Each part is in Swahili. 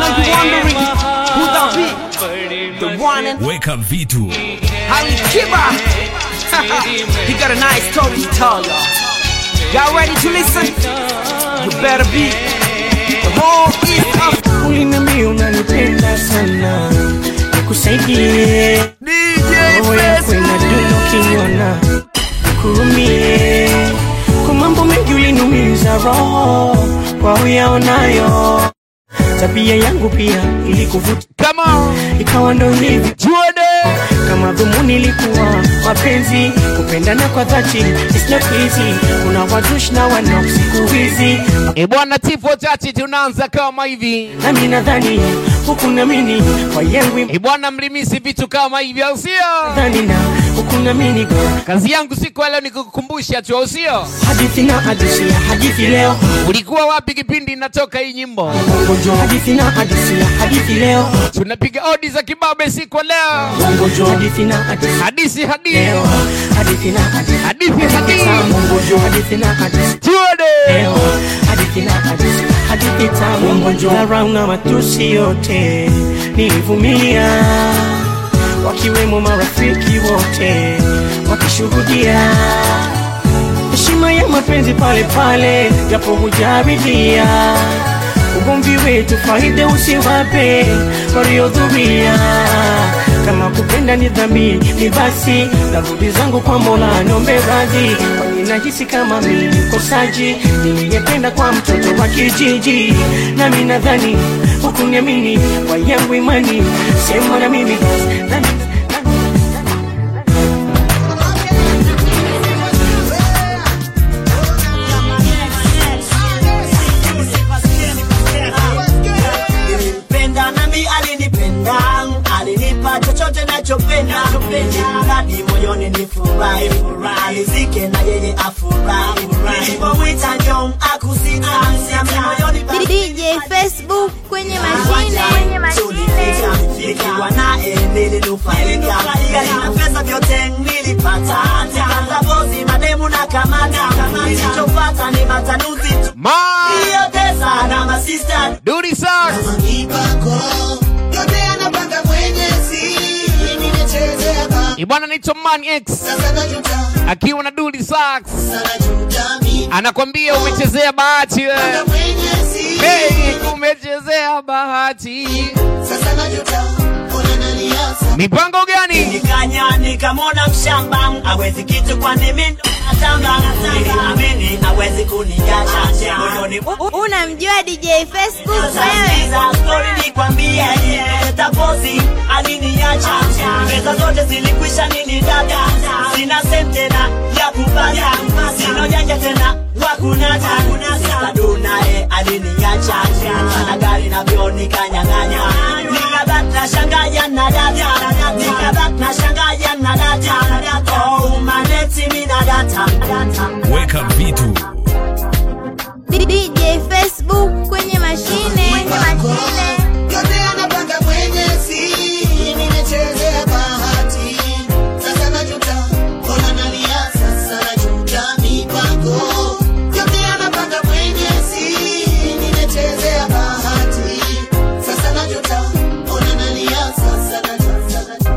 know you wondering who that be. The one and Weka vitu. Ali Kiba. he got a nice story to tell y'all. Y'all ready to listen? You better be. The whole East Africa. Ulinambia unanipenda sana, nikusaidie DJ roho yako inadunda ukiniona, kurumie kwa mambo mengi ulinumiza roho kwa uyaonayo. Tabia yangu pia ilikuvuta, Come on. ikawa ndo hivi Tuende. kama dhumuni ilikuwa mapenzi, kupendana kwa dhati it's not easy. Kuna wazushi na wanao siku hizi, E bwana tifo chachi tunaanza kama hivi. nami nadhani huku namini kwa yangu E bwana mlimisi vitu kama hivi au sio? dhani na huku namini Kazi yangu siku ya leo ni kukukumbusha tu au sio? hadithi na hadithi ya hadithi leo Ulikuwa wapi kipindi inatoka hii nyimbo? Bongojo hadithi na hadithi ya hadithi leo Tunapiga odi za kibabe siku ya leo. Bongojo hadithi na hadithi Hadisi hadithi. leo hadithi na hadithi Hadithi hadithi. Bongojo hadithi na hadithi Tuende. leo hadithi na hadithi hadithi tamu Bongojo dharau na matusi yote nilivumilia wakiwemo marafiki wote wakishuhudia heshima ya mapenzi pale pale japo hujaridhia ugomvi wetu faida usiwape waliodhumia kama kupenda ni dhambi ni basi narudi zangu kwa mola nombe radhi kwani nahisi kama mimi mkosaji niliyependa kwa mtoto wa kijiji nami nadhani hukuniamini kwa yangu imani sema na mimi nami, Nilimpenda nami alinipenda, alinipa chochote nachopenda, hadi moyoni ni furahi, alizike na yeye afurahi. Nilipomwita njoo akusita, nami moyoni pa- DJ Facebook kwenye mashine Tulificha, nikiwa naye nilinufaika, gari na pesa vyote nilipata, nikaanza bozi mademu na kamata, nilichopata ni matanuzi tu, Ma. niliyotesa na masista Duri sax. Mipango yote anapanga Mwenyezi, nimechezea ba E bwana naitwa Man X sasa najuta, akiwa na Duri sax. najuta mi Anakwambia umechezea bahati wewe. Mwenyezi, Hey, umechezea bahati. sasa najuta, ona naniasa Mipango gani? nikanya nikamwona mshamba awezi kitu kwani mimi natamba niliamini awezi kuniacha moyoni U- unamjua DJ Facebook wewe Sasa story nikwambie, tapozi aliniacha, pesa zote zilikwisha, nini dada, sina sent tena ya kupata, sina ujanja tena wa kunata, Sadu naye aliniacha, na gari navyo nikanyang'anya, nikabaki na shangaya na data, nikabaki na shangaya na data, oh maneti mi na data, Weka vitu. DJ Facebook kwenye mashine yote anapanga Mwenyezi, nimechezea bahati, sasa najuta, ona nalia, sasa najuta mipango, yote anapanga Mwenyezi, nimechezea bahati, sasa najuta, ona nalia, sasa najuta.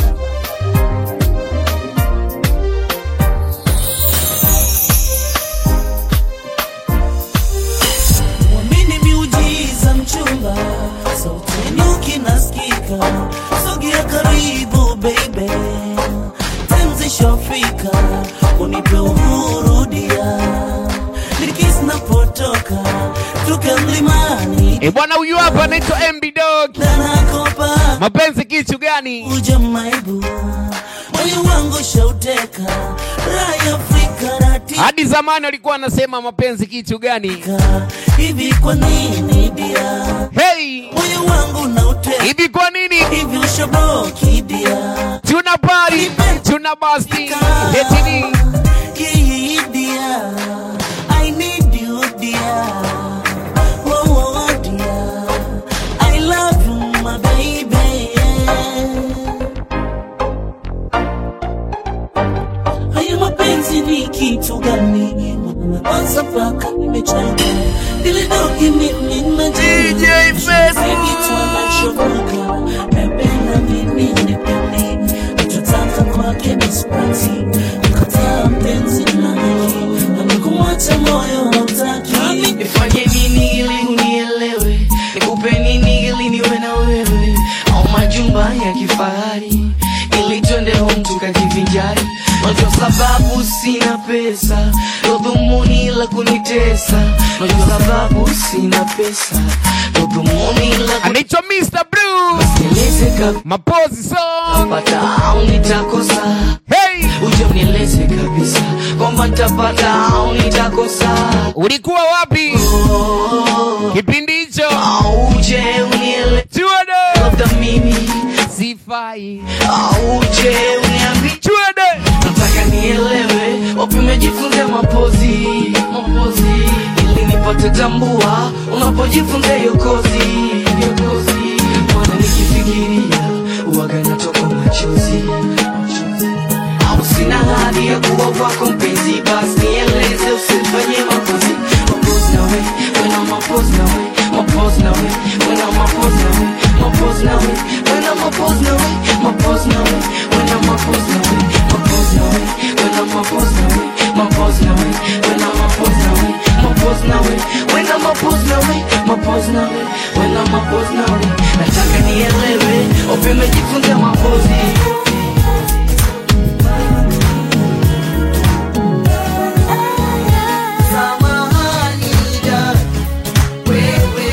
Mwamini miujiza mchumba, sauti nyuki nasikika, sogea karibu baby, tenzi shafika, unipe uhuru dia, nikisi napotoka, tuke mlimani, E bwana huyu hapa anaitwa MB Dog. nanakopa Mapenzi kitu gani? uja maibu, moyo wangu shauteka, raha ya Afrika natika Hadi zamani walikuwa wanasema mapenzi kitu gani? hivi, kwa nini dia, Hey, moyo wangu nauteka hivi kwa nini? hivi ushaboki dia Tuna party, tuna basti. Eti ni Yeah, dear. I need you, dear. Whoa, whoa, dear. I love you, my baby. Haya mapenzi mapenzi ni kitu gani? Kwanza mpaka nimechanga ile dogi mimi na DJ Facebook. kitu anachomoka napenda mimi nipende nachotaka kwake ni spati mkataa mpenzi nani amekuacha moyo hautaki nifanye nini ili unielewe nikupe nini ili niwe na wewe au majumba ya kifahari ili twende home tukajivinjari najua sababu sina pesa ndo dhumuni la kunitesa najua sababu sina pesa ndo dhumuni la anaitwa Mr. Blue kunieleze mapozi song kapata au nitakosa hey uje unieleze kabisa kwamba nitapata au nitakosa ulikuwa wapi kipindi hicho auje unieleze chuede labda mimi sifai auje uniambi chuede nataka nielewe wapi umejifunza mapozi mapozi ili nipate tambua unapojifunza hiyo kozi hiyo kozi mwana nikifikiria uwaga natoka machozi machozi. au sina hadi ya kuwa kwako mpenzi basi nieleze usifanye mapozi mapozi nawe wena mapozi nawe mapozi nawe wena mapozi nawe mapozi nawe wena mapozi nawe mapozi nawe wena mapozi nawe mapozi nawe wena mapozi nawe mapozi nawe wena mapozi nawe mapozi nawe wena mapozi nawe mapozi nawe wena mapozi nawe nataka nielewe wapi umejifunza mapozi Samahani dada, wewe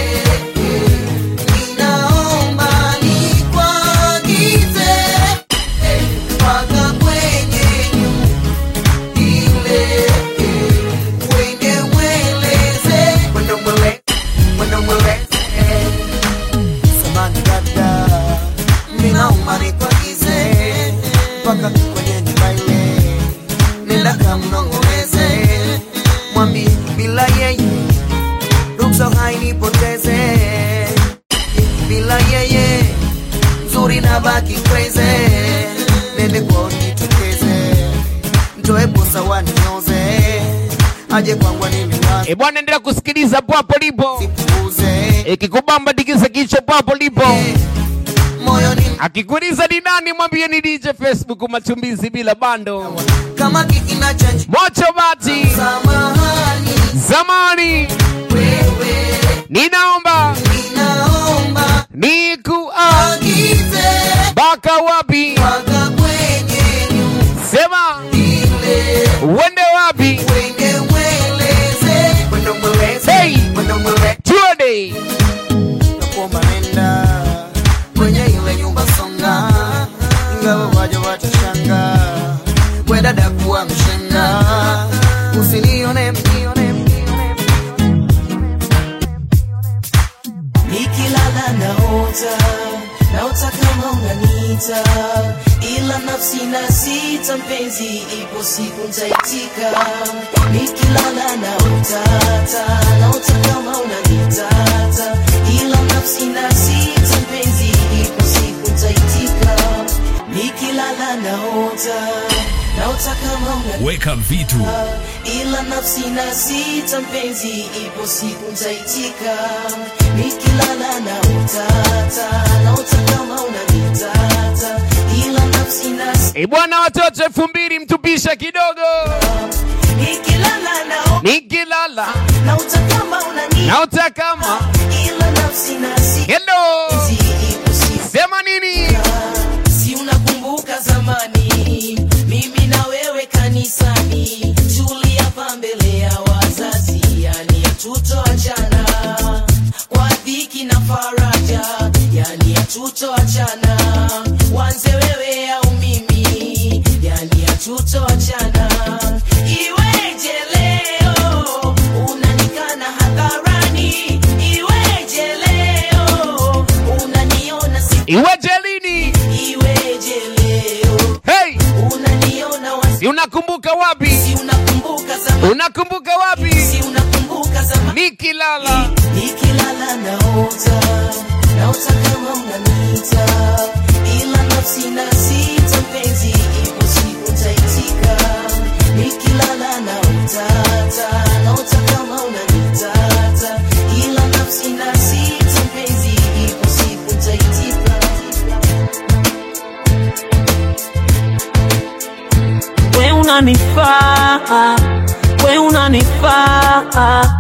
ninaomba nikuagize mpaka kwenye nyumba ile, uende mweleze mwende mwele mwende mweleze. Samahani dada, ninaomba nikuagize mpaka kwenye nyumba ile, nenda kamnong'oneze mwambie bila yeye ruksa hainipoteze bila yeye nzuri na baki crazy nende kwao nitokeze mtoe posa waninyoze aje kwangu niliwaze e bwana endelea kusikiliza papo lipo sipuuze ikikubamba tikisa kichwa papo lipo moyo ni akikuuliza ni nani mwambie ni dj facebook machumbizi bila bando kama kikina chanji mocho bati samahani zamani wewe ninaomba ninaomba nikua agize baka wapi mpaka kwenye nyumba sema ile uende wapi Wende mweleze Wende mweleze Hey! Wende mweleze tuende Nakuomba nenda Kwenye ile nyumba songa Ingawa waja watashanga We dada kuwa mshenga Usinione mnione mnione nikilala naota naota kama unanita ila nafsi na sita mpenzi ipo siku ntaitika nikilala naotata naota kama unanitata ila nafsi na sita mpenzi ipo siku ntaitika nikilala naota naota kama unanitata Weka vitu ila nafsi na sita mpenzi ipo siku ntaitika nikilala na utata naota kama unanitata ila nafsi na e bwana watoto elfu mbili mtupisha kidogo nikilala na nikilala nauta kama unanitata naota kama ila nafsi na sita hello ipo siku sema nini si unakumbuka zamani mimi na wewe kanisani tuliapa mbele ya wazazi yani hatutoachana kwa dhiki na faraja yani hatutoachana wanze wewe au mimi yani hatutoachana iweje leo unanikana hadharani iweje leo unaniona si iwejelini iweje leo hey unaniona wasi si unakumbuka wapi si unakumbuka zamani unakumbuka wapi si unakumbuka zamani nikilala nikilala naota naota kama unanita ila nafsi na sita mpenzi ipo siku ntaitika Niki unanifaa we unanifaa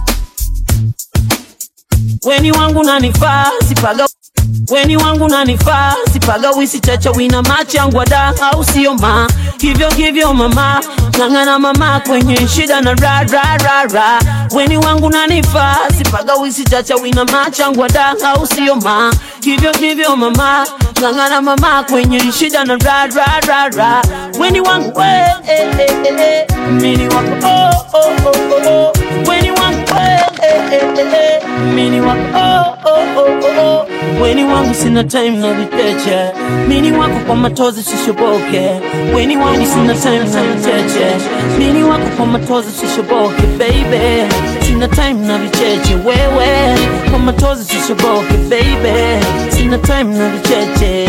weni wangu nanifaa sipaga weni wangu nanifaa sipaga wisi chacha wina machangwada au sio ma hivyo hivyo mama ng'ang'ana mama kwenye shida na ra ra ra ra weni wangu nanifaa sipaga wisi chacha wina machangwada au sio ma hivyo hivyo mama ng'ang'ana mama kwenye shida na ra ra ra ra weni wangu we eh, eh, eh, eh. mini wako oh, oh, oh, oh, oh. weni wangu we eh, eh, eh, eh. mini wako oh, oh, oh, oh, oh. weni wangu sina time na vicheche mini wako kwa matozi sishoboke weni wangu sina time na vicheche mini wako kwa matozi sishoboke baby sina time na vicheche wewe kwa matozi sishoboke baby sina time na vicheche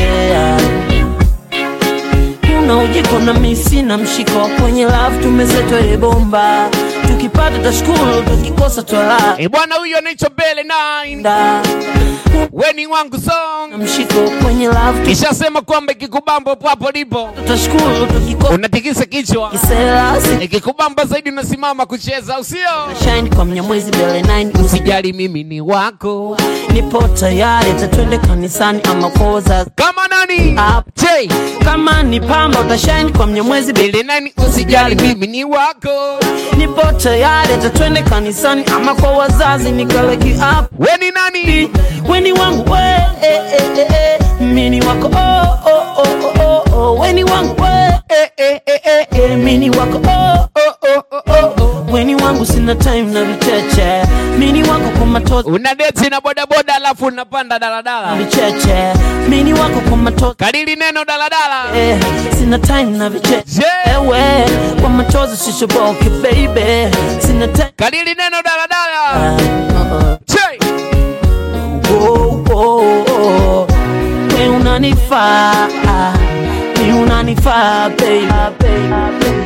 una ujiko na misi na mshiko kwenye love tumezetwa ebomba tukipata tashukuru tukikosa twala E bwana, huyo anaitwa Bele 9 da weni wangu na song. mshiko kwenye love Kishasema kwamba ikikubamba hapo hapo lipo tutashukuru tukikosa unatikisa kichwa, kisela ikikubamba zaidi unasimama kucheza, au sio? shine kwa mnyamwezi bele 9 Usijali, mimi ni wako nipo tayari tatwende kanisani ama kwa wazazi kama nani Up. J kama ni pamba utashine kwa mnyamwezi bele Bele 9 usijali, mimi ni wako. nipo tayari tatwende kanisani ama kwa wazazi nikaleki up Weni nani? weni wangu we eh, eh, eh, eh. mini wako oh, oh, oh, oh, oh, oh. weni wangu we eh, eh, eh, eh, eh. mini wako oh, oh, oh, oh, oh, oh. weni wangu sina time na vicheche mini wako kwa matozi Una deti na bodaboda alafu unapanda daladala. vicheche mini wako kwa matozi Kadiri neno daladala. eh, sina time na vicheche Je, ewe kwa machozi sishoboke baby sina time kadiri neno daladala. uh, Je, oh, oh, oh. we unanifaa we unanifaa baby, baby.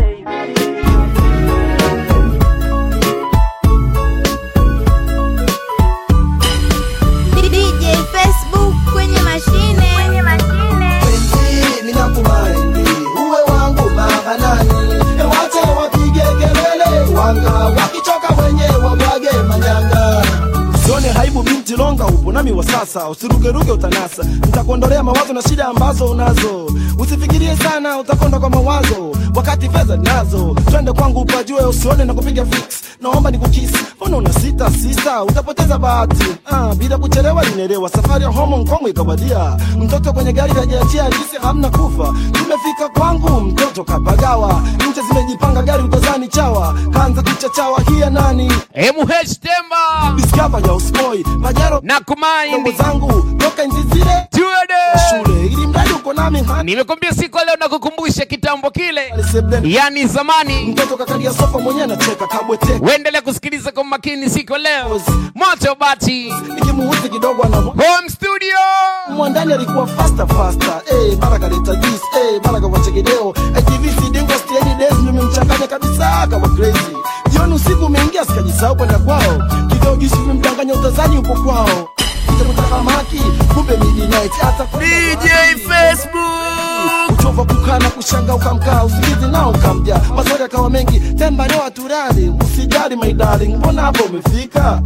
DJ Facebook kwenye mashine. Kwenye mashine. Penzi ninakumaindi uwe wangu mahanani, wache wapige kelele, wanga wakichoka wenyewe wabwage manyanga. Usione haibu binti longa, upo nami wa sasa, usirugeruge utanasa, nitakuondolea mawazo na shida ambazo unazo. Usifikirie sana, utakonda kwa mawazo, wakati fedha nazo. Twende kwangu upajue, usione na kupiga fix, naomba nikukisi. Mbona una sita sita, utapoteza bahati. Ah, bila kuchelewa linelewa, safari ya homo Kongwe ikawadia. Mtoto kwenye gari kajiachia halisi, hamna kufa. Tumefika kwangu, mtoto kapagawa, nje zimejipanga, gari utazani chawa, kaanza kuchachawa. Hia nani MH Temba discover ya uspoi pajero na Kongo kumaindi zangu toka nchi zile tuede. shule ili mradi uko nami hani Nimekwambia siku ya leo nakukumbusha kitambo kile, Sebleni. yani zamani. mtoto kakalia sofa mwenyewe anacheka kabwete Uendelea kusikiliza kwa makini siku ya leo. Moto Bati nikimuuzi kidogo ana Home Studio. mwandani alikuwa faster faster eh baraka leta juice eh baraka kwa chekideo ITV sidingo steady days nimemchanganya kabisa kama crazy jioni usiku umeingia sikajisahau kwenda kwao kidogo juice vimemdanganya utazani upo kwao maki kumbe midnight hata DJ Facebook uchova kukana kushanga ukamkaa usingizi nao ukamja maswali akawa mengi temba leo aturali usijali my darling mbona hapo umefika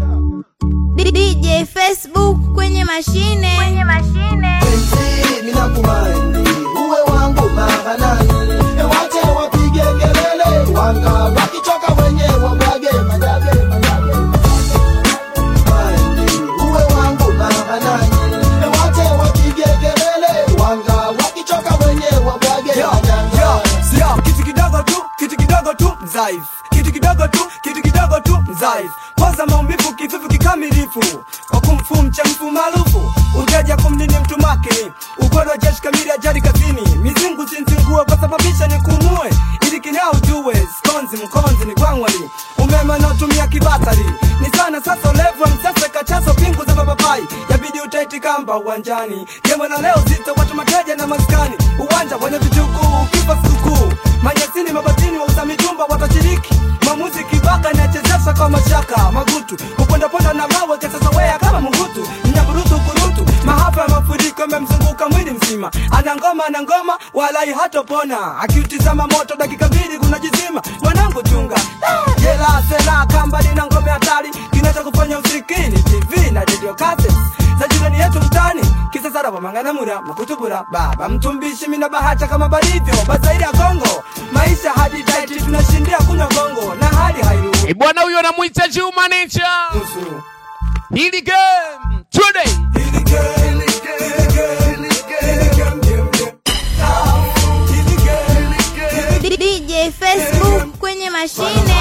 DJ Facebook kwenye mashine. Kwenye mashine. penzi minakumaindi uwe wangu mahanani wache wapige kelele wanga wakichoka wenye wabwage majage majage Maindi, uwe wangu mahanani wache wapige kelele wanga wakichoka wenye wabwage majage Sio kitu kidogo tu, kitu kidogo tu mzaifu, kitu kidogo tu, kitu kidogo tu mzaifu. Kwanza maumivu kivivu kikamilifu, kwa kumfu mchamfu maarufu, ujaja kumnini mtu makini, ugono jeshi kamili ajali kazini, mizingu zinzingue kwa sababisha ni kumue, ili kinao ujue, skonzi mkonzi ni gwangwani, umeme unaotumia kibatari, ni sana sasa ulevu msasa kachazo pingu za mapapai, yabidi utaiti kamba uwanjani, jemwe na leo zito watu mateja na maskani, uwanja wenye vitukuu, kipa sikukuu, manyasini mabatini wauza mitumba watashiriki maamuzi kibaka inachezesha kwa mashaka magutu kupondaponda na mawe kesasawea kama mungutu mnyaburutu kurutu mahapa ya mafuriko yamemzunguka mwili mzima ana ngoma kama na ngoma walai hatopona akiutizama moto dakika mbili kuna jizima mwanangu chunga Ah, jela sela kamba lina ngome hatari kinacha kufanya usikini tv na radio cassettes za jirani yetu mtani kisasara wamanganamura makutubura baba mtumbishi mina bahata kama balivyo bazairi ya kongo maisha hadi daiti tunashindia kunywa gongo na hali hairu Eh, bwana huyo anamwita Juma Nature. nusu Hili game today. DJ Facebook kwenye mashine.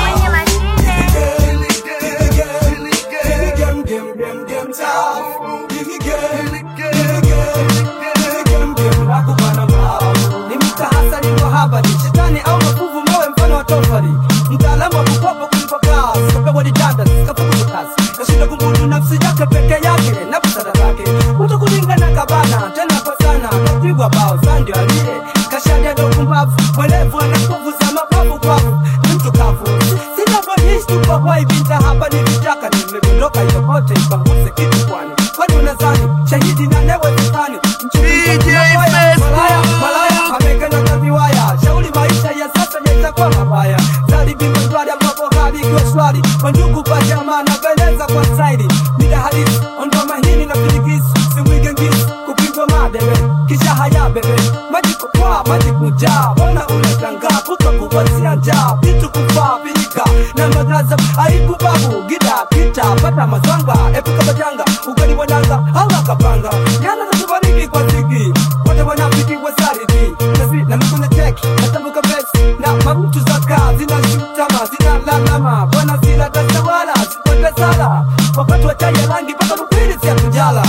ni mtahasari wa habari shetani au makuvu mawe mfano wa tofali mtaalamu wa kukopa kulipa kazi kapewa ditanda kafukuza kazi kashinda kumudu nafsi yake peke yake na busara zake kuto kulingana kabana tena kwa sana kapigwa bao sandio aliye kashadia ndo kumbavu mwelevu ana nguvu za mabavu kwavu ni mtu kavu sinavyoishi tuko hoi vita hapa ni vitaka nimedondoka yokote ipanguze kitu kwani kwani unazani shahidi na newezekani malaya malaya amekanyaka viwaya shauri maisha ya sasa yatakuwa mabaya zalibima ndwari ambapo hali ikiwa shwari wandugu kwa jamaa na beleza kwa staili mida halisi ondoa mahini na filigisi simwige ngisi kupigwa madebe kisha haya bebe maji kukwa maji kujaa bona unatangaa puka kuwazia njaa vitu kufaa vilika na madrasa aibu babu gida kita pata mazanga epuka majanga ugali wananga hawa kapanga yana katubariki kwa zigi wote wanafiki wasaridi nasi na mikuna teki natambuka besi na marutu za kaa zina shutama zina lalama bwana zina tasawala zipote sala wakati wa chai ya rangi mpaka rupili siya kujala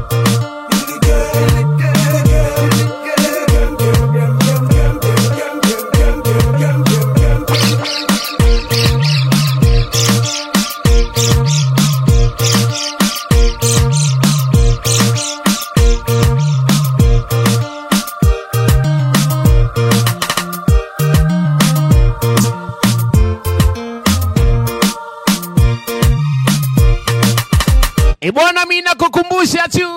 E bwana, mimi nakukumbusha tu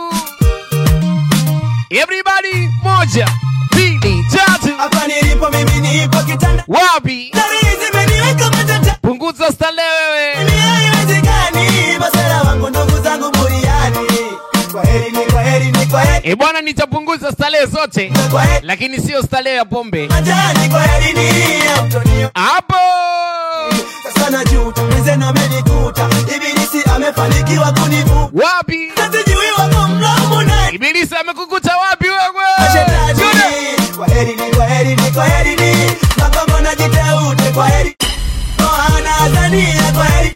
everybody, moja mbili tatu, hapa nilipo mimi nipo kitanda wapi Dari zimeniweka matata punguza stale wewe. Mimi haiwezekani masera wangu ndugu zangu buriani kwa heri ni kwa heri ni kwa heri E bwana, nitapunguza stale zote, kwa heri lakini sio stale ya pombe majani kwa heri ni ya mtonio hapo. sasa najuta mwenzenu amenikuta ibilisi amefanikiwa kunivu Wapi sijui wako mlomo na ibilisi amekukuta wapi wewe? Mashetani, kwa heri ni kwa heri ni kwa heri ni makongo na jiteute kwa heri Moana Tanzania kwa heri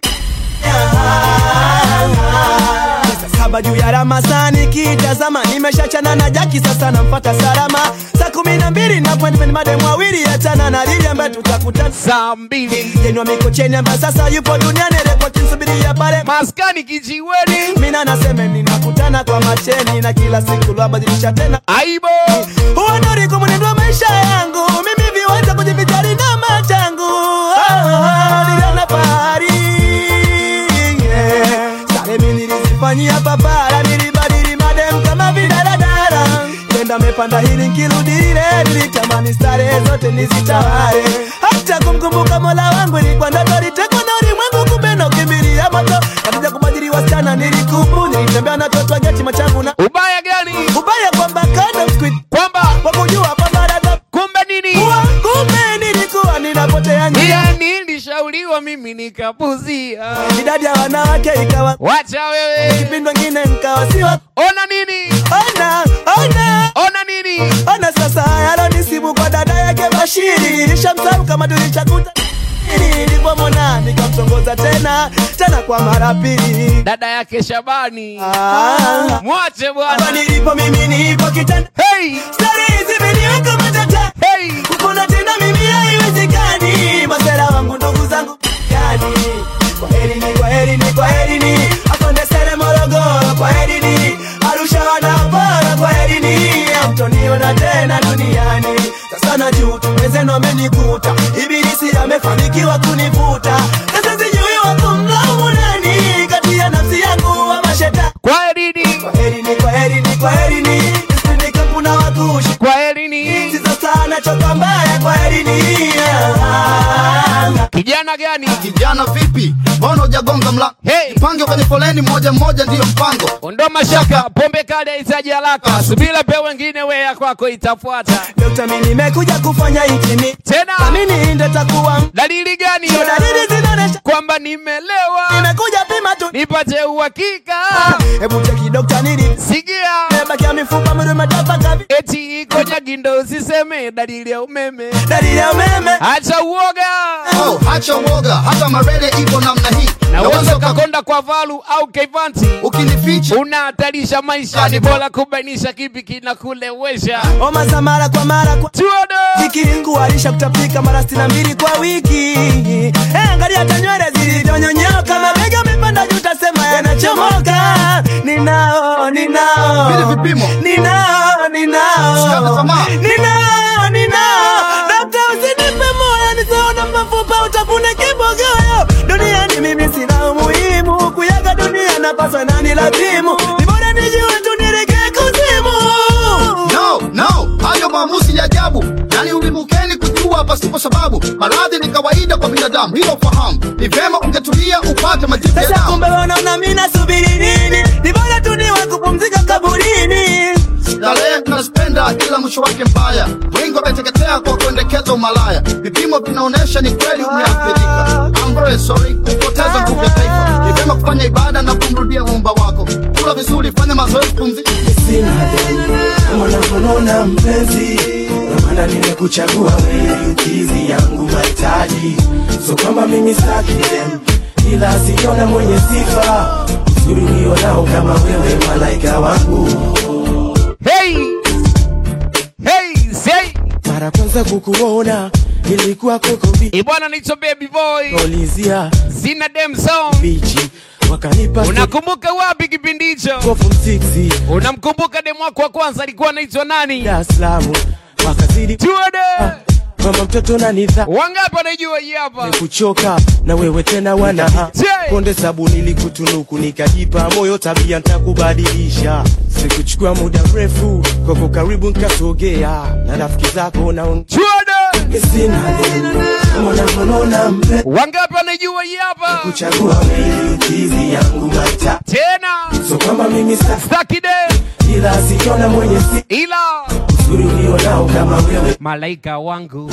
Saa saba juu ya Ramasani kitazama nimeshachana na Jaki sasa namfuata salama saa kumi na mbili na appointment mademu wawili achana na Lili ambaye tutakutana Saa mbili Jenwa Mikocheni ambaye sasa yupo duniani repoti nsubiria pale maskani kijiweni, mina naseme ninakutana kwa macheni na kila siku lwabadilisha tena aibo Uonori kwa mwenendo wa maisha yangu mimi viwanja kujivijali na machangu oh, niliona fahari yeah. Sare mimi nilizifanyia papara nilibadili madem kama vidaradara tenda mepanda hili nkirudi ile nilitamani stare zote nizitawale hata kumkumbuka mola wangu ilikuwa ndoto litekwa na ulimwengu kumbe na ukimbilia moto katika kubadili wasichana nilikubu nilitembea na toto geti machangu na ubaya gani? ubaya kwamba kind of squid Kwamba wakujua kwamba dada kumbe nini? kuwa kumbe nilikuwa ninapotea njia Yani nilishauriwa mimi nikapuzia. idadi ya wanawake ikawa Wacha wewe, kipindi wengine nkawa siwa ona nini? ona ona Ona nini? ona sasa yalonisibu kwa dada yake Bashiri nilishamsahau kama tulichakuta nilipomona nikamtongoza tena tena kwa mara pili Dada yake Shabani, Ah. mwache hapa bwana. nilipo mimi nipo kitanda Hey, stari zimeniweka matata hey, kupona tena mimi haiwezekani masera wangu ndugu zangu yani kwa heri ni kwa heri ni kwa heri ni afande sere morogoro kwa heri ni arusha wanapora kwa heri ni amtoniona tena duniani sasa najuta wenzenu amenikuta ibilisi amefanikiwa kunivuta sasa sijui wakumlaumu nani kati ya nafsi yangu wa mashetani kwa herini, kwa heri ni kwa heri ni kwa heri ni nisindikampuna wakushi kwa herini kijana gani kijana vipi mbona hujagonga mlango hey. jipange kwenye foleni moja moja ndiyo mpango ondoa mashaka pombe kali haitaji haraka subira pe wengine we ya kwako itafuata Dokta, mimi nimekuja kufanya hiki tena mimi ndio takuwa dalili gani Sio dalili zinaonesha kwamba nimelewa nimekuja pima tu nipate uhakika hebu cheki dokta nini sikia nimebakia mifupa mwili umetoka kavi eti iko nyagindo usiseme dalili ya umeme dalili ya umeme acha uoga oh, acha uoga hata marele ipo namna hii naweza ukakonda kwa valu au keivanti ukinificha unahatarisha maisha ni bora kubainisha kipi kinakulewesha homa za mara kwa mara kwa tuodo kikinguarisha kutapika mara sitini na mbili kwa wiki Eh, angalia hata nywele zilivyonyonyoka mabega amepanda juu tasema yanachomoka ninao ninao Vile vipimo. ninao ninao Usikate tamaa. ninao ninao dokta usinipe moyo nisiona mafupa utafune kibogoyo duniani mimi sina umuhimu kuyaga dunia napaswa nani lazimu ni bora nijue tu niregee kuzimu no no hayo maamuzi ya ajabu yani ulimukeni kujua pasipo sababu maradhi ni kawaida kwa binadamu hilo fahamu ni vyema ungetulia upate majibu ya Sasa damu kumbe wanaona mimi nasubiri nini? Ni bora tu niwe kupumzika kaburini. starehe tunazipenda ila mwisho wake mbaya wengi wameteketea kwa kuendekeza umalaya vipimo vinaonyesha ni kweli umeathirika I'm very sorry kupoteza nguvu ya taifa ni vyema kufanya ibada na kumrudia muumba wako kula vizuri fanya mazoezi pumzika sina deni kama unavyonona mpenzi ndo maana nimekuchagua wewe ukizi yangu mahitaji so kwamba mimi sitaki dem ila siona mwenye sifa uzuri ulionao kama wewe malaika wangu hey hey say mara kwanza kukuona ilikuwa kokombi ibwana naitwa baby boy ulizia sina dem song bichi wakanipa unakumbuka wapi kipindi hicho kofu msiksi unamkumbuka dem wako wa kwanza alikuwa anaitwa nani Dar es Salaam wakazidi tuode mama mtoto na nidha wangapi wanaijua hii hapa kuchoka na wewe tena wana Jay. konde sabuni likutunuku nikajipa moyo tabia ntakubadilisha sikuchukua muda mrefu kwako karibu nkasogea na rafiki zako naon tuode sina deni kama unavyonona mpe wangapi wanaijua hii hapa kuchagua wewe ukizi yangu maita tena so kwamba mimi sa staki de ila sikiona mwenye si ila uzuri ulionao kama wewe malaika wangu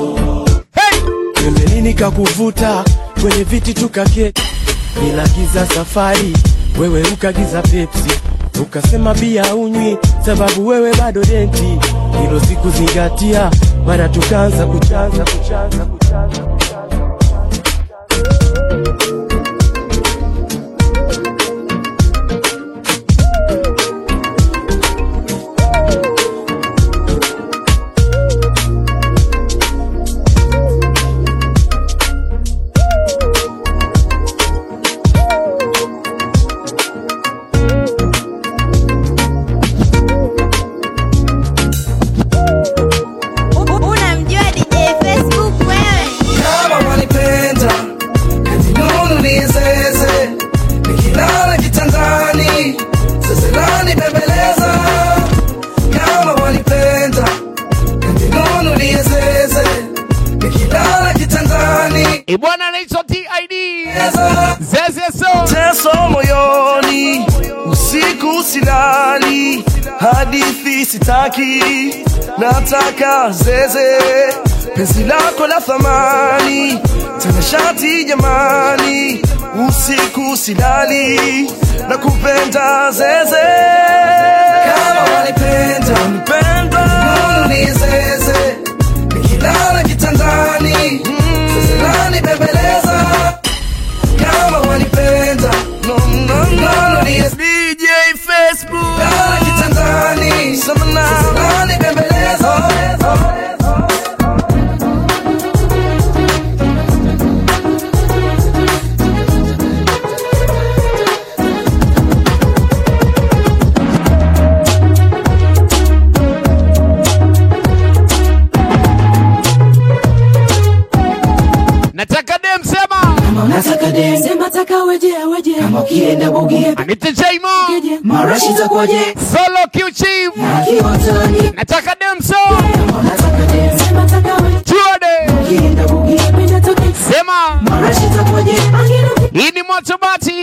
pembeni nikakuvuta kwenye viti tukaketi nilagiza safari wewe ukagiza pepsi ukasema bia unywi sababu wewe bado denti hilo sikuzingatia mara tukaanza kuchanza kuchanza kuchanza Unamjua DJ Facebook wewe? kama wanipenda kaninunuliezeze nikilala kitandani seselani bembeleza kama wanipenda kaninunuliezeze nikilala kitandani ibwana anaitwa tid zezeso teso moyoni usiku silali hadithi sitaki nataka zeze penzi lako la thamani tena shati jamani usiku silali na kupenda zeze kama wanipenda wanipenda ni zeze nikilala kitandani zezelani bembeleza kama wanipenda no, no, no, no, ni DJ Facebook Lala kitandani Zezelani bembeleza nataka dem sema Nataka dem, sema taka weje weje, kama ukienda bugie anite jaimo marashi takwaje, solo qchief kiwatani nataka dem so nataka dem, sema taka weje tuode ukienda bugie penda toke, Sema hii ni moto bati.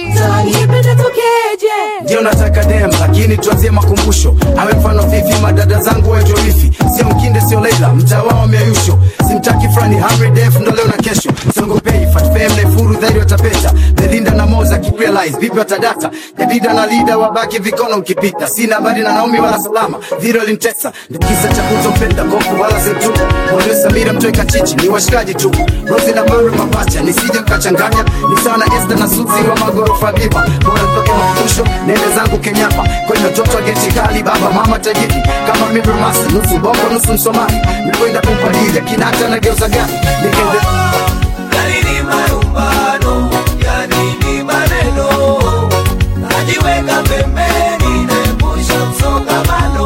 ndio nataka dem lakini tuanzie makumbusho awe mfano vivi madada zangu waitwe wifi sio mkinde sio leila mtaa wao miayusho simtaki frani hamri def ndo leo na kesho songopei fatfee mnaifuru dhairi watapeta melinda na moza kirealize vipi watadata jadida na lida wabaki vikono mkipita sina habari na naomi wala salama viro limtesa ndo kisa cha kutopenda gofu wala zetu walio samira mtoe kachichi ni washikaji tu rosi na mare mapacha nisije kachanganya ni sawa na esta na suzi wa magorofa biba bora toke mafusho nende zangu kenyapa kwenye watoto wa geti kali baba mama tajiri kama mibromasi nusu bongo nusu msomali nikwenda kumpadili kinata na geuza gani nikende Yanini marumbano, yanini maneno, najiweka pembeni, naepusha msongamano,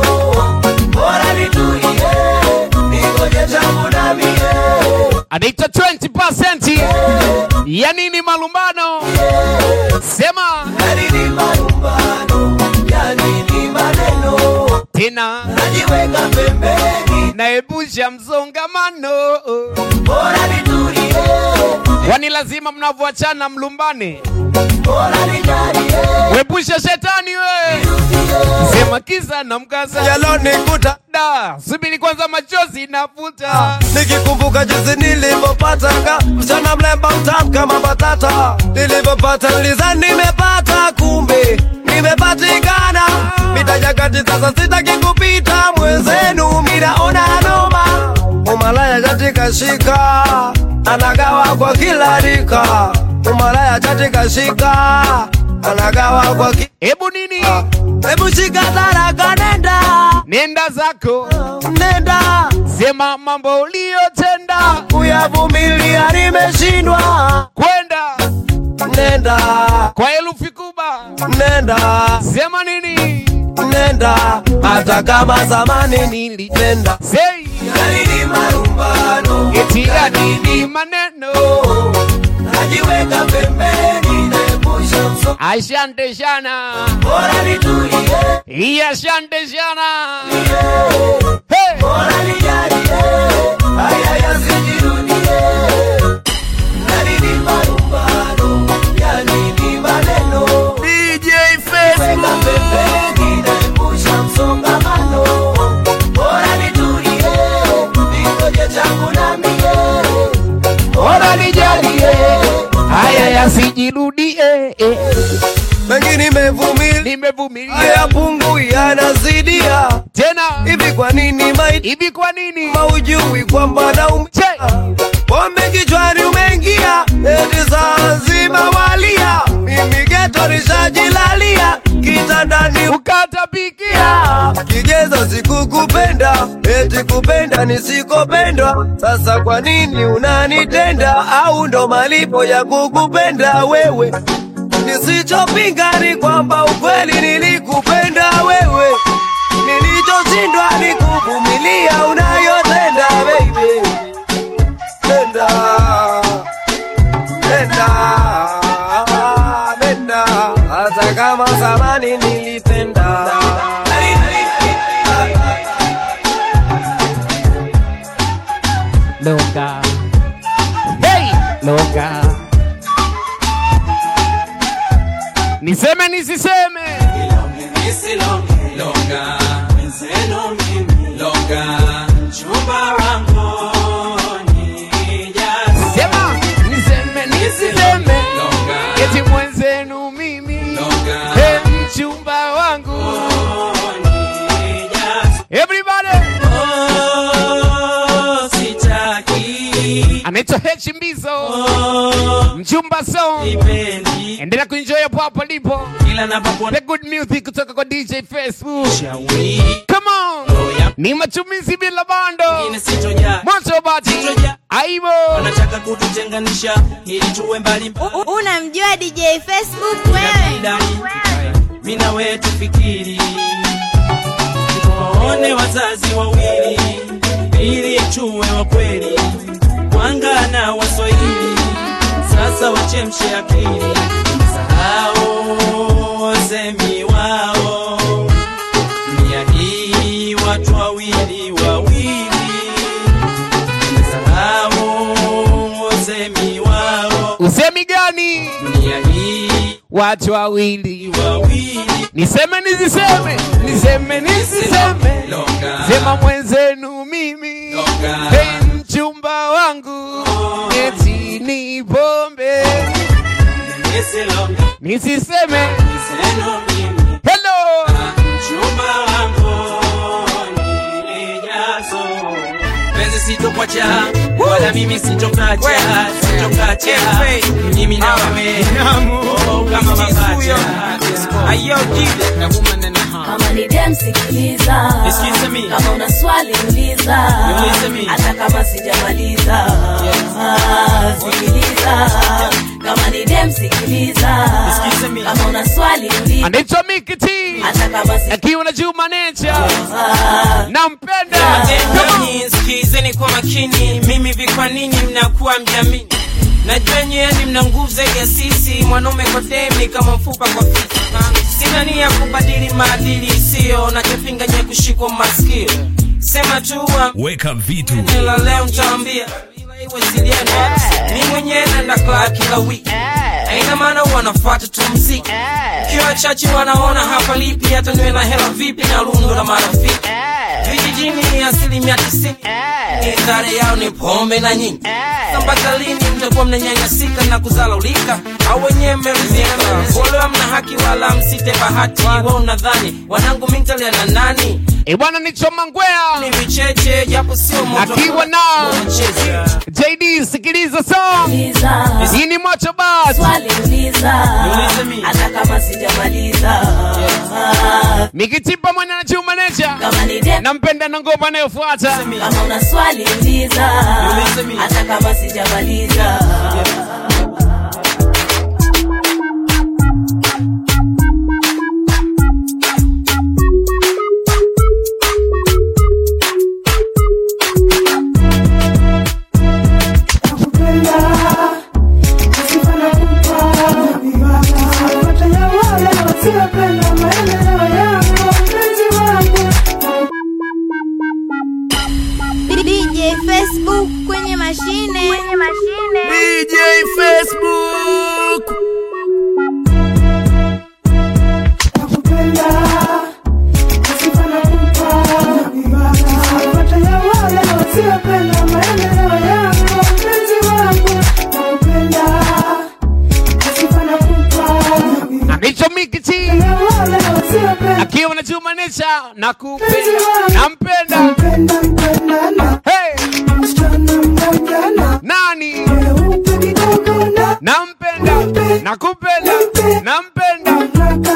bora nitulie, ningoje changu na mie. anaitwa 20% ya nini malumbano sema Yanini marumbano, yanini maneno, tena najiweka pembeni, naepusha msongamano bora nitulie, wani lazima mnavyoachana mlumbane bora nijalie, wepusha shetani we sema kisa na mkasa yalonikuta da subiri kwanza machozi nafuta nikikumbuka jinsi nilivyopataka msichana mlemba mtamu kama batata nilivyopata nilizani nimepata kumbe nimepatikana mitajagati sasa sitaki kupita mwenzenu minaona noma umalaya katika shika anagawa kwa kila rika umalaya katika shika anagawa kwa ki... hebu nini hebu shika taraka nenda nenda zako nenda sema mambo uliyotenda kuyavumilia nimeshindwa kwenda nenda kwa herufi kubwa nenda sema nini nenda hata kama zamani nilitenda sei yanini marumbano, eti ya nini maneno najiweka pembeni, naepusha msongamano, ashante shana bora nitulie, hii ashante shana hey. bora nijalie, haya yasijirudie. Yanini marumbano, yanini maneno, DJ weka pembeni, naepusha msongamano, bora nitulie, ningoje changu na mie, bora nijalie haya yasijirudie eh. mengi nimevumilia nimevumilia haya pungu yanazidia tena hivi kwa nini maiti hivi kwa nini maujui kwamba naumia pombe kichwani umeingia eti saa nzima walia mimi geto nishajilalia kitandani ukatapikia kigezo sikukupenda eti kupenda nisikopendwa sasa kwa nini unanitenda au ndo malipo ya kukupenda wewe nisichopinga ni kwamba ukweli nilikupenda wewe nilichoshindwa ni kuvumilia unayotenda baby nenda nenda nenda hata kama zamani nilipenda loka hey loka niseme nisiseme sema niseme nisiseme eti mwenzenu mimi hey, mchumba wangu everybody anaitwa H Mbizo mchumba song endelea kuenjoy hapo hapo lipo the good music kutoka kwa DJ Facebook come on ni matumizi bila bando moto bati aibo wanataka kututenganisha ili tuwe mbali U- Unamjua DJ Facebook wewe? mina wewe tufikiri tuwaone wazazi wawili ili tuwe wa kweli wanga na waswahili sasa wachemshe akili sahau semi wao nia hii watu wawili wawili sahau semi wao usemi gani dunia hii watu wawili wawili niseme nisiseme niseme nisiseme longa sema mwenzenu mimi Longa. hey, mchumba wangu eti ni pombe Ese longa nisiseme Niseno mimi hello mchumba wangu nilijazo penzi sitokwacha wala mimi sitokacha sitokacha mimi na wewe Oh, kama mapacha ayo jile na woman and a half kama ni dem sikiliza Excuse me. kama una swali uliza Niulize mimi. hata kama sijamaliza Ah, sikiliza kama ni dem sikiliza Excuse me. kama una swali uliza anaitwa Mikiti hata kama si akiwa na Juma Nature Ah, nampenda Enyi sikizeni kwa makini, mimi vi kwa nini mnakuwa mjamini? Najua nyeni mna nguvu zaidi ya sisi, mwanaume kwa demi kama mfupa kwa fisi. Sina nia kubadili maadili isiyo na kipinga nye kushikwa masikio. Sema tu Weka vitu. ila leo ntaambia ila iwe silienda. Mi mwenyewe naenda club kila wiki, haina maana wanafuata tu mziki. Kiwa chache wanaona hapa lipi, hata niwe na hela vipi na lundo la marafiki vijijini asilimia tisini idhara yao ni pombe na nyingi mpaka lini mtakuwa mnanyanyasika na kuzalaulika au wenyewe mmeridhika wale hamna haki wala msite bahati wa unadhani wanangu mintalia na nani Eh, bwana ni Choma Ngwea ni vicheche japo sio moto akiwa na Cheza. JD, sikiliza song uliza hii ni Macho Bas swali uliza Niulize mimi. hata kama sijamaliza Ah, Mikiti pamoja na Juma Nature kama ni dem nampenda na ngoma inayofuata kama una swali uliza Niulize mimi. hata kama sijamaliza DJ Facebook kwenye mashine kwenye mashine DJ Facebook anaitwa Mikiti akiwa na Juma Nature na kupenda nampenda hey nani nampenda nakupenda nampenda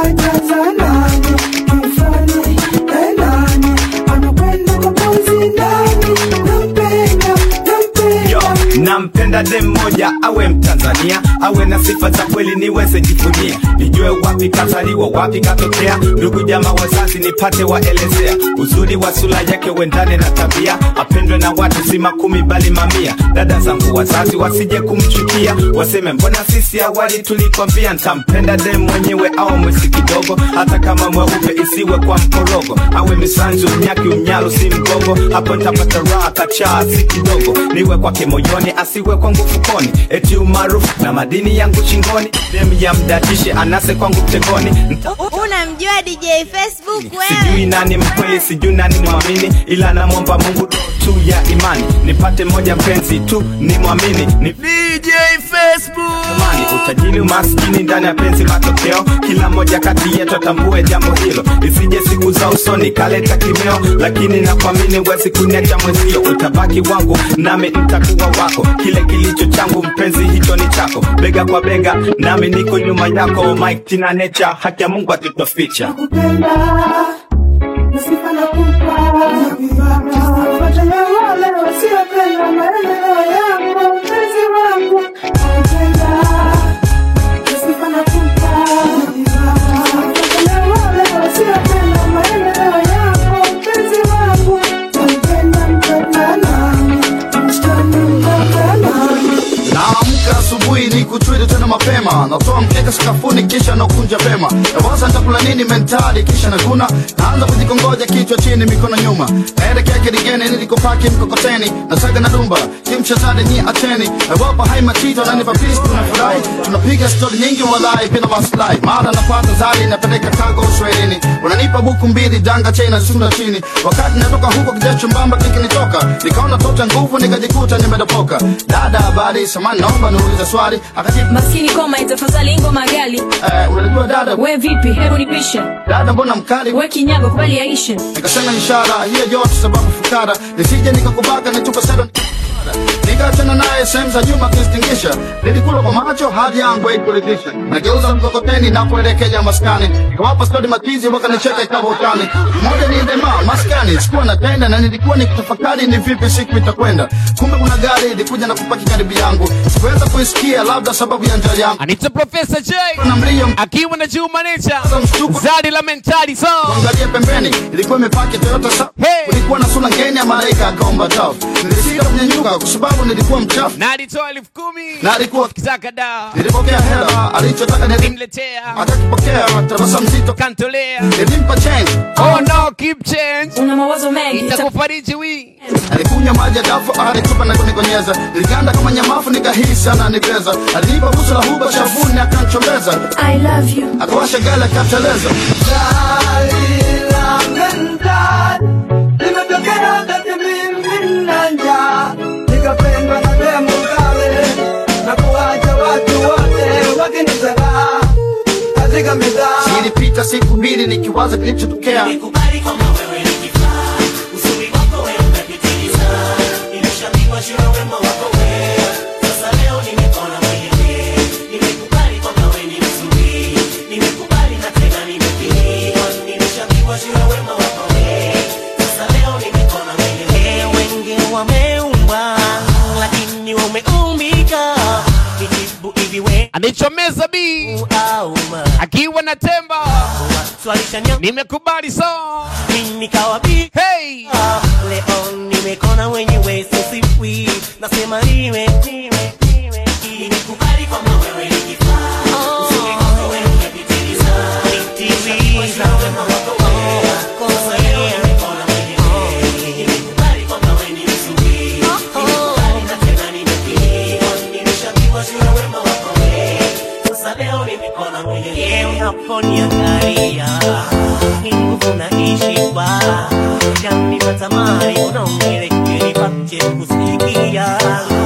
Yo, nampenda dem moja awe mtanzania awe na sifa za kweli niweze jivunia nijue wapi kazaliwa wapi katokea ndugu jama wazazi nipate waelezea uzuri wa sura yake wendane na tabia apendwe na watu si makumi bali mamia dada zangu wazazi wasije kumchukia waseme mbona sisi awali tulikwambia ntampenda dem mwenyewe au mwesi kidogo hata kama mweupe isiwe kwa mkorogo awe misanzu mnyaki umnyalo si mgogo hapo ntapata raha kachaa si kidogo niwe kwake moyoni asiwe kwangu fukoni eti umaarufu na madini yangu chingoni dem ya mdatishe anase kwangu mtegoni Nta unamjua DJ Facebook sijui wewe nani mkweli sijui nani mwamini ila namwomba mungu tu ya imani nipate moja mpenzi tu ni mwamini ni DJ Facebook amani utajiri umaskini ndani ya penzi matokeo kila moja kati yetu atambue jambo hilo isije siku za usoni kaleta kimeo lakini nakwamini wezi kuniacha mwenzio utabaki wangu nami ntakuwa wako kile kilicho changu mpenzi hicho ni chako bega kwa bega nami niko nyuma yako mike tina nature haki ya mungu atutoficha naamka asubuhi ni kutwili tena mapema natoa mkeka sakafuni kisha nakunja vema nawaza nitakula nini mentali kisha naguna naanza kujikongoja kichwa chini mikono nyuma naelekea kiligeni nilikopaki mkokoteni nasaga na dumba kimchezade nyi acheni nawapa hai matito nanipa pisi tunafurahi tunapiga stori nyingi walai bila maslahi mara napata zali napeleka kago uswahilini unanipa buku mbili danga chena sunda chini wakati natoka huko kijacho mbamba kikinitoka nikaona tota nguvu nikajikuta nimedopoka dada habari samani naomba niulize swali akajibu maskini koma itafadhali ngoma gali eh, unajua dada we vipi hebu nipishe dada mbona mkali we kinyago kubali yaishe nikasema ishara hiyo yote sababu fukara nisije nikakubaka nitupa sedo nikaachana naye sehemu za nyuma kistingisha nilikula kwa macho hadi yangu haikuridhisha nageuza mkokoteni napoelekea maskani nikawapa stori matizi wakanicheka ikawa utani moja ni dema maskani sikuwa natenda na nilikuwa nikitafakari ni vipi siku itakwenda kumbe kuna gari ilikuja na kupaki karibu yangu sikuweza kuisikia labda sababu ya njaa yangu Anita Professor J na mlio akiwa na Juma Nature Zari la mentali so Angalia pembeni ilikuwa imepaki Toyota sa Hey. kulikuwa na sura ngeni ya malaika akaomba taf nilisika kunyanyuka kwa sababu nilikuwa mchafu na alitoa elfu kumi na alikuwa kitaka dawa nilipokea hela alichotaka nilim nimletea akakipokea tabasamu mzito kantolea nilimpa change oh no keep change una mawazo mengi itakufariji wi alikunywa maji ya dafu alitupa na kunikonyeza niliganda kama nyamafu nikahisi ananipeza alinipa busu la huba shavuni akanchombeza I love you akawasha gala akateleza Limetokea wakati mimi na njaa, nikapendwa na demu kale, na kuwacha watu wote wakinizagaa katika mitaa. zilipita siku mbili nikiwaza kilichotokea Nikubali kwamba wewe ni kifaa, uzuri wako wewe umepitiliza, nimeshambiwa juu ya wema wako wewe. Sasa leo nimekona mwenyewe, nimekubali kwamba wewe ni mzuri, nimekubali na tena nimepiliwa, nimeshambiwa juu ya wema wako wewe. Sasa leo nimekona mwenyewe. Wengi wameumbwa, lakini wewe umeumbika, nijibu hivi wewe anichomeza bi auma akiwa na temba swalisha nyama nimekubali so mimi nikawa bi hey Ah, leo nimekona wenyewe sisiwi nasema niwe niwe niwe nimekubali kwamba wewe ni kifaa uzuri wako wewe umepitiliza nitimiza wema wako wewe sasa leo nimekona mwenyewe nimekubali kwamba wewe ni mzuri nimekubali na tena nimepiliwa nimeshambiwa juu ya wema wako wewe sasa leo nimekona mwenyewe unaponiangalia ni nguvu naishi kwa yani natamani unaongeleke nipate kusikia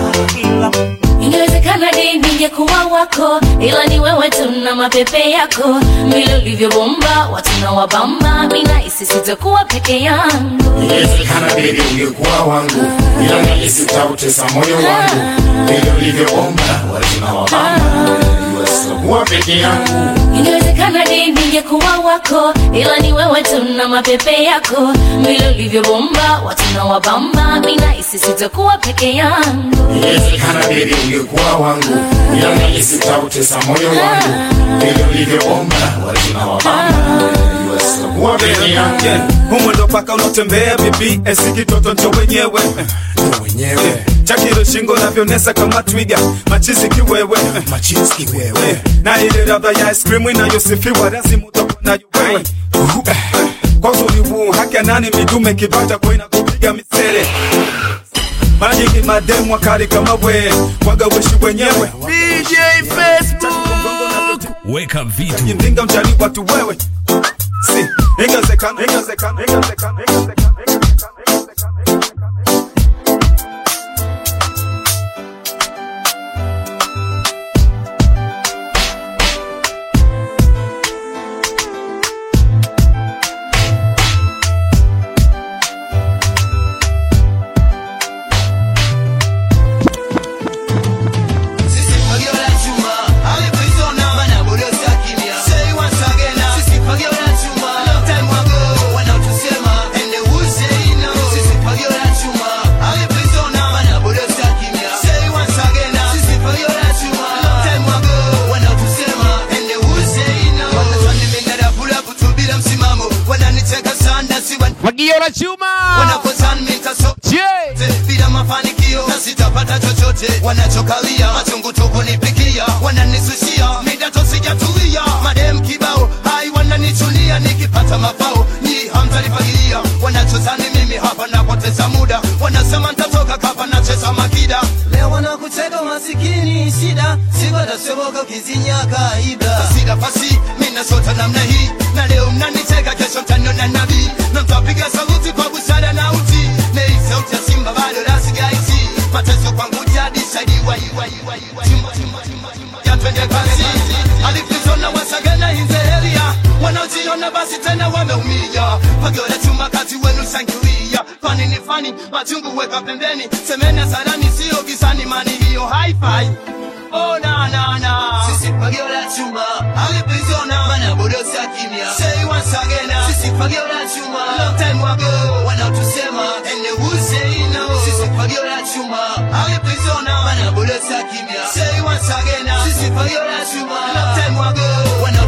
ila ingewezekana di ningekuwa wako ila ni wewe tu na mapepe yako vile ulivyobomba watu na wabamba mina isi sitakuwa peke yangu Inawezekana baby ungekuwa wangu, ila nahisi utautesa moyo wangu. Vile ulivyoomba watu na wabamba, najua sitakuwa peke yangu. ingewezekana di ningekuwa wako ila ni wewe tu na mapepe yako vile ulivyobomba watu na wabamba mina isi sitakuwa peke yangu Inawezekana baby ungekuwa wangu, ila nahisi utautesa moyo wangu. Vile ulivyoomba watu na wabamba, najua sitakuwa peke yangu. Yeah, humo ndo paka unatembea bibi esi kitoto ncho wenyewe Ndo wenyewe chakiro shingo navyonesa kama twiga machizi kiwewe machizi kiwewe na ile radha ya ice cream inayosifiwa lazima utakuwa nayo wewe kwa uzuri huu haki ya nani midume kibata kwa inakupiga misele mara nyingi mademu wakali kama we waga weshi wenyewe DJ Facebook Weka vitu mjinga mjali watu wewe si ingewezekana ingewezekana ingewezekana ingewezekana Fagio la chuma Wanakozani mitaso Je bila mafanikio sitapata chochote wanachokalia machungu tu kunipikia wananisushia midato sijatulia madem kibao hai wananichunia nikipata mafao ni hamtalifagilia wanachozani mimi hapa napoteza muda wanasema ntatoka kapa nacheza makida leo wanakutega masikini shida sikatasoboka ukizinya kaida sida pasi minasota namna hii na leo mnanicheka kesho mtaniona nabii na mtapiga saluti kwa busara na uti nei sauti ya simba bado rasigaiti mateso kwangu jadi saidi yatwende kazi alipizona wasagana inzeheria wanaojiona basi tena wameumia pagora chuma kati wenu shangilia fani ni fani machungu weka pembeni semeni hasarani sio kisani mani hiyo hi-fi oh na na na sisi pagio la chuma alipizona mana bodosi ya kimya say once again sisi pagio la chuma long time ago wanaotusema and they will say no sisi pagio la chuma alipizona mana bodosi ya kimya say once again sisi pagio la chuma long time ago wana